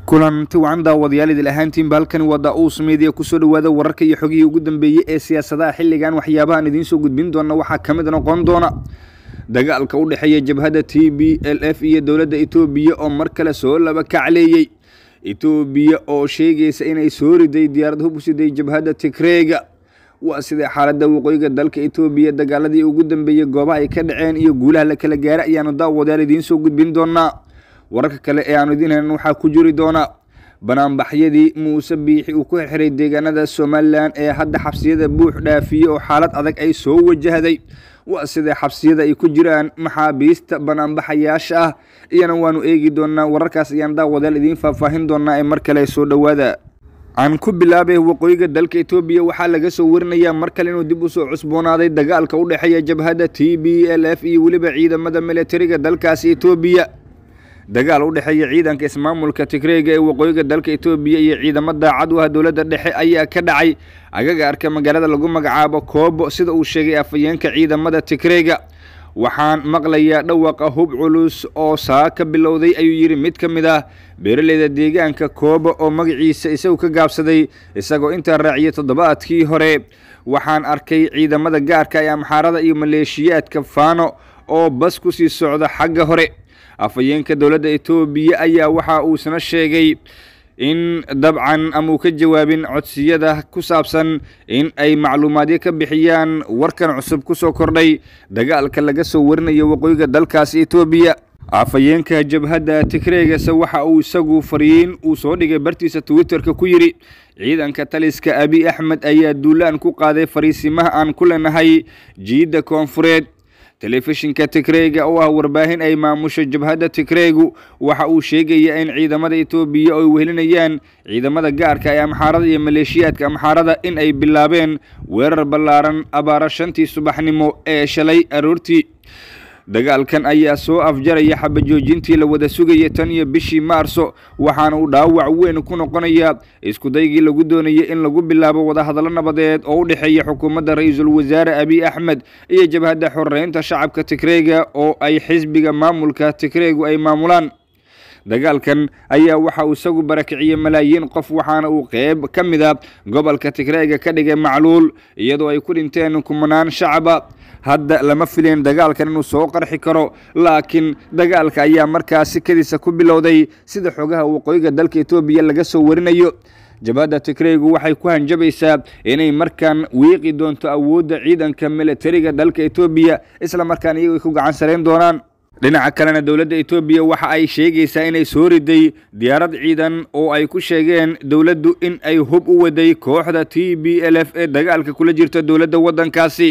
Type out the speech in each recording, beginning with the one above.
kulanti wacan daawadayaal idil ahaantiinba halkani waa daa-uus meediya kusoo dhawaada wararka iyo xogihii ugu dambeeyey ee siyaasadaha xilligan waxyaabahaan idiin soo gudbin doona waxaa ka mid noqon doona dagaalka u dhexeeya jabhadda t b l f iyo dowladda etoobiya oo mar kale soo laba kacleeyey etoobiya oo sheegaysa inay soo riday diyaarad hub u siday jabhadda tigreega waa sidee xaaladda waqooyiga dalka etoobiya dagaaladii ugu dambeeyey goobaha ay ka dhaceen iyo guulaha la kala gaara ayaanu daawadayaal idiin soo gudbin doonaa wararka kale ee aanu idiin helin waxaa ku jiri doona banaanbaxyadii muuse biixi uu ku xirxiray deegaanada somalilan ee hadda xabsiyada buux dhaafiyey oo xaalad adag ay soo wajahday waa sidee xabsiyada ay ku jiraan maxaabiista banaanbaxayaasha ah iyana waanu eegi doonaa wararkaas ayaan daawadayaal idiin faahfaahin doonaa ee mar kale soo dhowaada aan ku bilaabay waqooyiga dalka etoobiya waxaa laga soo warinayaa mar kale inuu dib usoo cusboonaaday dagaalka u dhexeeya jabhadda t b l f iyo weliba ciidamada militariga dalkaasi etoobiya dagaal u dhexeeya ciidanka ismaamulka tigreega ee waqooyiga dalka etoobiya iyo ciidamo daacad u ah dowladda dhexe ayaa ka dhacay agagaarka magaalada lagu magacaabo koobo sida uu sheegay afhayeenka ciidamada tigreega waxaan maqlayaa dhawaqa hub culus oo saa ka bilowday ayuu yidhi mid ka mid ah beeraleyda deegaanka koobo oo magaciisa isagu ka gaabsaday isagoo intaa raaciyay toddobaadkii hore waxaan arkay ciidamada gaarka ee amxaarada iyo maleeshiyaadka faano oo bas ku sii socda xagga hore afhayeenka dowladda etoobiya ayaa waxa uusana sheegay in dabcan ama uu ka jawaabin codsiyada ku saabsan in ay macluumaadyo ka bixiyaan warkan cusub ku soo kordhay dagaalka laga soo warinayo waqooyiga dalkaasi etoobiya afhayeenka jabhadda tigreegase waxa uu isagu fariin uu soo dhigay bartiisa twitterka ku yidhi ciidanka taliska abi axmed ayaa duulaan ku qaaday fariisimaha aan ku leenahay jiidda koonfureed telefishinka tigreega oo ah warbaahin ay maamusho jabhadda tigreegu waxa uu sheegayaa in ciidamada etoobiya ay wehelinayaan ciidamada gaarka ee amxaarada iyo maleeshiyaadka amxaarada in ay bilaabeen weerar ballaaran abaara shantii subaxnimo ee shalay aroortii dagaalkan ayaa soo afjaraya xabajoojintii la wada sugayay tan iyo bishii maarso waxaana uu dhaawac weyn ku noqonayaa iskudaygii lagu doonayay in lagu bilaabo wadahadallo nabadeed oo u dhexeeya xukuumadda ra-iisul wasaare abiy axmed iyo jabhadda xoreynta shacabka tigreega oo ay xisbiga maamulka tigreegu ay maamulaan dagaalkan ayaa waxa uu isagu barakiciyey malaayiin qof waxaana uu qeyb ka mid a gobolka tigreega ka dhigay macluul iyadoo ay ku dhinteen kumanaan shacaba hadda lama filayn dagaalkan inuu soo qarxi karo laakiin dagaalka ayaa markaasi kadiisa ku bilowday sida xogaha waqooyiga dalka etoobiya laga soo warinayo jabhadda tigreegu waxay ku hanjabaysaa inay markaan wiiqi doonto awoodda ciidanka militariga dalka etoobiya isla markaan iyagu ay ku gacan sarayn doonaan dhinaca kalena dowladda etoobiya waxa ay sheegaysaa inay soo riday diyaarad ciidan oo ay ku sheegeen dowladdu in ay hub u waday kooxda t b l f ee dagaalka kula jirta dowladda waddankaasi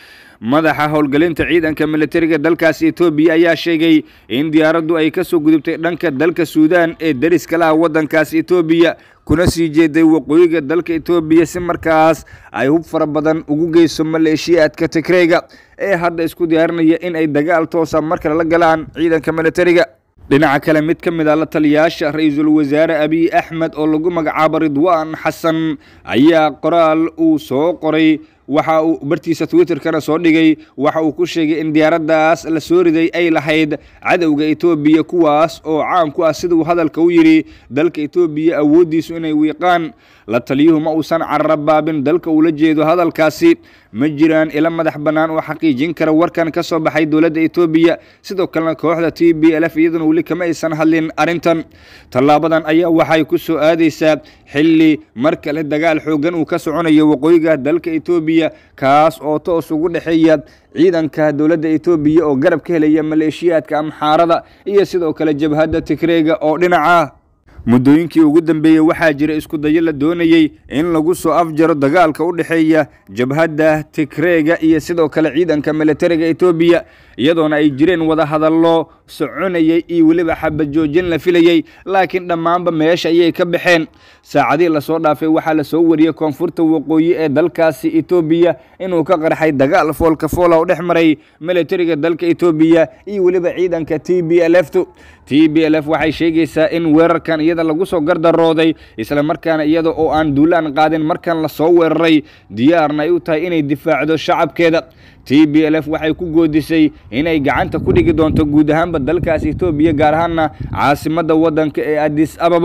madaxa howlgelinta ciidanka militariga dalkaasi etoobiya ayaa sheegay in diyaaraddu ay ka soo gudubtay dhanka dalka suudaan ee deriska laha waddankaasi etoobiya kuna sii jeeday waqooyiga dalka etoobiya si markaas ay hub fara badan ugu geyso maleeshiyaadka tigreega ee hadda isku diyaarinaya in ay dagaal toosa mar kale la galaan ciidanka militariga dhinaca kale mid ka mid a la taliyaasha ra-iisul wasaare abiy axmed oo lagu magacaabo ridwaan xasan ayaa qoraal uu soo qoray waxa uu bartiisa twitterkana soo dhigay waxa uu ku sheegay in diyaaraddaas la soo riday ay lahayd cadowga etoobiya kuwaas oo caan ku ah siduu hadalka u yidhi dalka etoobiya awooddiisu inay wiiqaan la taliyuhu ma uusan carrabaabin dalka uula jeedo hadalkaasi ma jiraan ila madax bannaan oo xaqiijin kara warkan ka soo baxay dowladda etoobiya sidoo kalena kooxda t b l f iyaduna weli kama aysan hadlin arrintan tallaabadan ayaa waxay ku soo aadaysaa xilli mar kale dagaal xooggan uu ka soconayo waqooyiga dalka etoobiya kaas oo toos ugu dhexeeya ciidanka dowladda etoobiya oo garab ka helaya maleeshiyaadka amxaarada iyo sidoo kale jabhadda tigreega oo dhinaca muddooyinkii ugu dambeeyey waxaa jira isku dayo la doonayey in lagu soo afjaro dagaalka u dhexeeya jabhadda tigreega iyo sidoo kale ciidanka militariga etoobiya iyadoona ay jireen wada hadallo soconayay iyo weliba xabajoojin la filayey laakiin dhammaanba meesha ayay ka baxeen saacadihii lasoo dhaafay waxaa lasoo wariyey koonfurta waqooyi ee dalkaasi etoobiya inuu ka qarxay dagaal foolka foola oo dhex maray militariga dalka etoobiya iyo weliba ciidanka t b l f tu t b l f waxay sheegaysaa in weerarkan iyada lagu soo gardarooday isla markaana iyada oo aan duulaan qaadin markan lasoo weeraray diyaarna ay u tahay inay difaacdo shacabkeeda t b l f waxay ku goodisay inay gacanta ku dhigi doonto guud ahaanba dalkaas etoobiya gaar ahaanna caasimadda waddanka ee adis ababa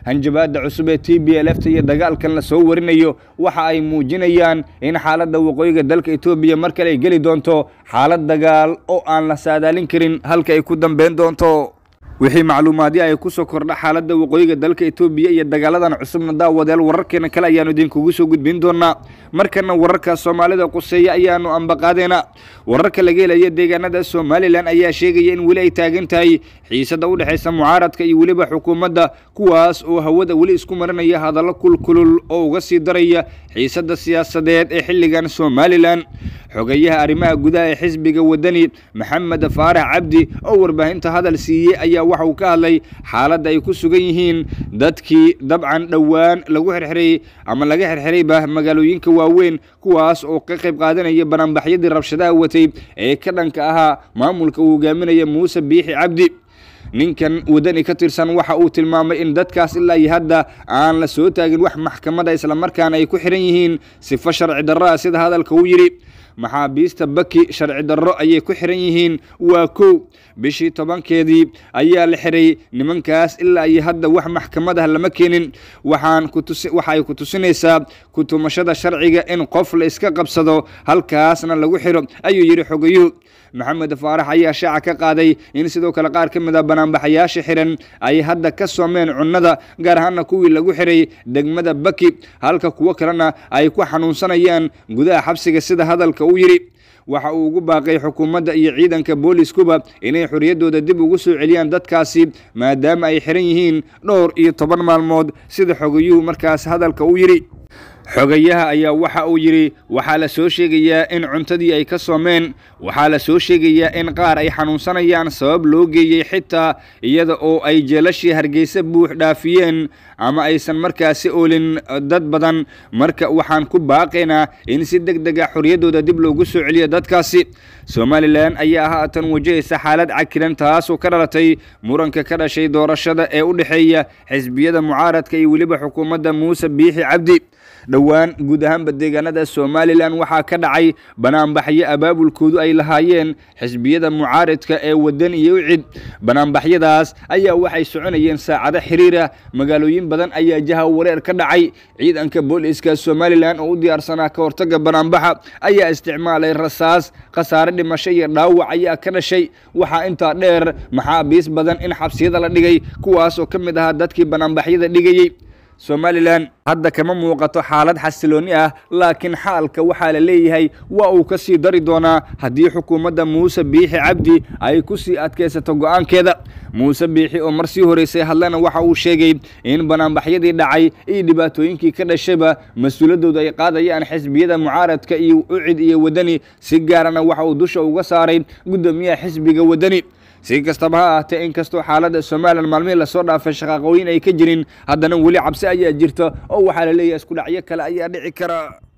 hanjabaada cusub ee t b l f ta iyo dagaalkan la soo warinayo waxa ay muujinayaan in xaaladda waqooyiga dalka etoobiya mar kale ay geli doonto xaalad dagaal oo aan la saadaalin karin halka ay ku dambeyn doonto wixii macluumaadyo ay ku soo kordha xaaladda waqooyiga dalka etoobiya iyo dagaaladan cusubna daawadeel wararkeena kale ayaanu idinkugu soo gudbin doonaa markana wararka soomaalida quseeya ayaanu ambaqaadeynaa wararka laga helaya deegaanada somalilan ayaa sheegaya in weli ay taagan tahay xiisada u dhexaysa mucaaradka iyo weliba xukuumadda kuwaas oo hawada weli isku marinaya hadallo kulkulul oo uga sii daraya xiisada siyaasadeed ee xilligan somalilan xogeyaha arrimaha gudaha ee xisbiga wadani maxamed faarax cabdi oo warbaahinta hadal siiyey ayaa waxa uu ka hadlay xaaladda ay ku sugan yihiin dadkii dabcan dhowaan lagu xirxiray ama laga xirxirayba magaalooyinka waaweyn kuwaas oo ka qayb qaadanaya banaanbaxyadii rabshadaha watay ee ka dhanka ahaa maamulka uu hogaaminaya muuse biixi cabdi ninkan wadani ka tirsan waxa uu tilmaamay in dadkaas ilaa iyo hadda aan la soo taagin wax maxkamada islamarkaana ay ku xiran yihiin sifo sharci darro ah sida hadalka uu yidhi maxaabiista baki sharci darro ayay ku xiran yihiin waa kow bishii tobankeedii ayaa la xiray nimankaas ilaa iyo hadda wax maxkamadah lama keenin waxaan kutusi waxa ay ku tusinaysaa kutumashada sharciga in qof la iska qabsado halkaasna lagu xiro ayuu yidhi xogayuhu maxamed faarax ayaa shaaca ka qaaday in sidoo kale qaar ka mid a banaanbaxayaasha xiran ay hadda ka soomeen cunnada gaar ahaana kuwii lagu xiray degmada baki halka kuwo kalena ay ku xanuunsanayaan gudaha xabsiga sida hadalka uu yidhi waxa uu ugu baaqay xukuumadda iyo ciidanka booliskuba inay xorriyaddooda dib ugu soo celiyaan dadkaasi maadaama ay xiran yihiin dhowr iyo toban maalmood sida xogayuhu markaas hadalka uu yidhi xogayaha ayaa waxa uu yidhi waxaa la soo sheegayaa in cuntadii ay ka soomeen waxaa la soo sheegayaa in qaar ay xanuunsanayaan sabab loo geeyey xitaa iyada oo ay jeelashii hargeysa buux dhaafiyeen ama aysan markaasi oolin dad badan marka waxaan ku baaqaynaa in si deg deg a xorriyaddooda dib loogu soo celiyo dadkaasi somalilan ayaa haatan wajahaysa xaalad cakiran taasoo ka dhalatay muranka ka dhashay doorashada ee u dhexeeya xisbiyada mucaaradka iyo weliba xukuumadda muuse biixi cabdi dhowaan guud ahaanba deegaanada somalilan waxaa ka dhacay banaanbaxyo abaabulkoodu ay lahaayeen xisbiyada mucaaridka ee wadan iyo ucid banaanbaxyadaas ayaa waxay soconayeen saacado xiriira magaalooyin badan ayaa jaha wareer ka dhacay ciidanka booliska somalilan oo u diyaarsanaa ka hortaga banaanbaxa ayaa isticmaalay rasaas khasaare dhimasho iyo dhaawac ayaa ka dhashay waxaa intaa dheer maxaabiis badan in xabsiyada la dhigay kuwaas oo ka mid ahaa dadkii banaanbaxyada dhigayey somalilan hadda kama muuqato xaalad xasilooni ah laakiin xaalka waxaa la leeyahay waa uu ka sii dari doonaa haddii xukuumadda muuse biixi cabdi ay ku sii adkaysato go-aankeeda muuse biixi oo mar sii horeysay hadlana waxa uu sheegay in banaanbaxyadii dhacay iyo dhibaatooyinkii ka dhashayba mas-uuliyaddooda ay qaadayaan xisbiyada mucaaradka iyo ucid iyo wadani si gaarana waxa uu dusha uga saaray guddoomiyaha xisbiga wadani si kastaba ha ahaatee inkastoo xaaladda somalilan maalmihii lasoo dhaafay shaqaaqooyin ay ka jirin haddana weli cabsi ayaa jirta oo waxaa la leeyahay isku dhacyo kale ayaa dhici kara